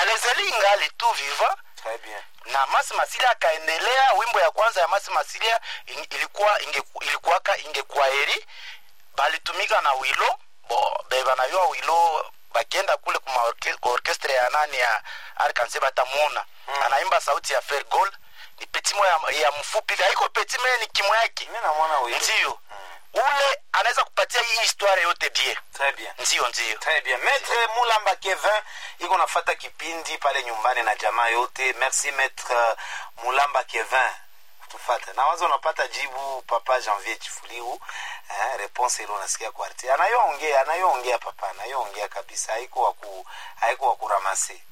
lezeli ingali tu viva très bien na masi masilia akaendelea wimbo ya kwanza ya masi masilia in- ilikuwa ingeku- ilikuwaka ingekuwa heri balitumika na wilo bo bebanayua wilo bakienda kule kuma orke- kwa orkestre ya nani ya arkanse batamuona mm. anaimba sauti ya fergol ni petimo ya, ya mfupi haiko petimo ni kimo yake mi namwona huyo ndio ule anaweza kupatia hii historia yote bien très bien ndio ndio très bien maître mulamba kevin iko nafata kipindi pale nyumbani na jamaa yote merci maître mulamba kevin kutufata na wazo unapata jibu papa janvier chifuliu eh, réponse ile unasikia kwa arti anayoongea anayoongea papa anayoongea kabisa haiko waku haiko wakuramase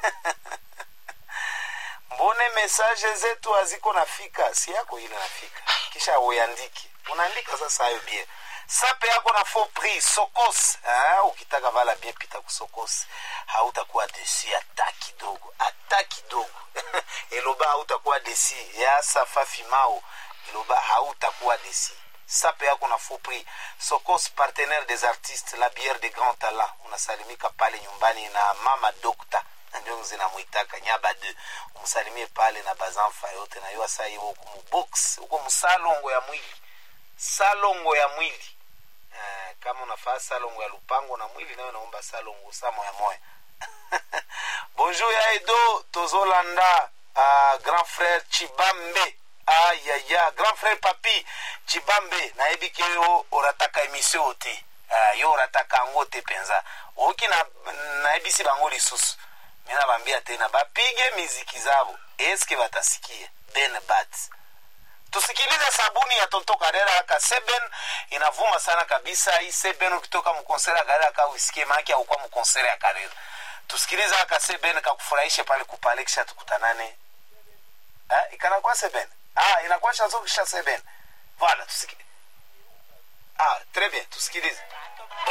mbone message zetu haziko nafika si yako ile nafika kisha uandike unaandika sasa hayo bien sape yako na faux prix sokos ah, ukitaka vala bien pita kusokos hautakuwa desi hata kidogo hata kidogo eloba hautakuwa desi ya safa fimao eloba hautakuwa desi sape yako na faux prix sokos partenaire des artistes la bière de grand talent unasalimika pale nyumbani na mama dokta ndio zinamwitaka nyaba de umsalimie pale na bazamfa yote na yo asai huko mubox huko msalongo ya mwili salongo ya mwili eh, kama unafaa salongo ya lupango na mwili nayo naomba salongo sa moya moya bonjour ya edo tozolanda uh, grand frère chibambe ayaya grand frère papi chibambe nayebiki yo orataka emission te uh, yo orataka yango te mpenza oki na, nayebisi bango lisusu mi nabambia tena bapige miziki zabo eske batasikia ben bat tusikilize sabuni ya tonto karera ka seben inavuma sana kabisa hii seben ukitoka mkonsere ya karera ka uisikie maake aukuwa mkonsere ya karera tusikilize aka seben kakufurahishe pale kupale kisha tukutanane ha? ikanakuwa seben ah, inakuwa chanzo kisha seben voilà tusikilize ah, très bien tusikilize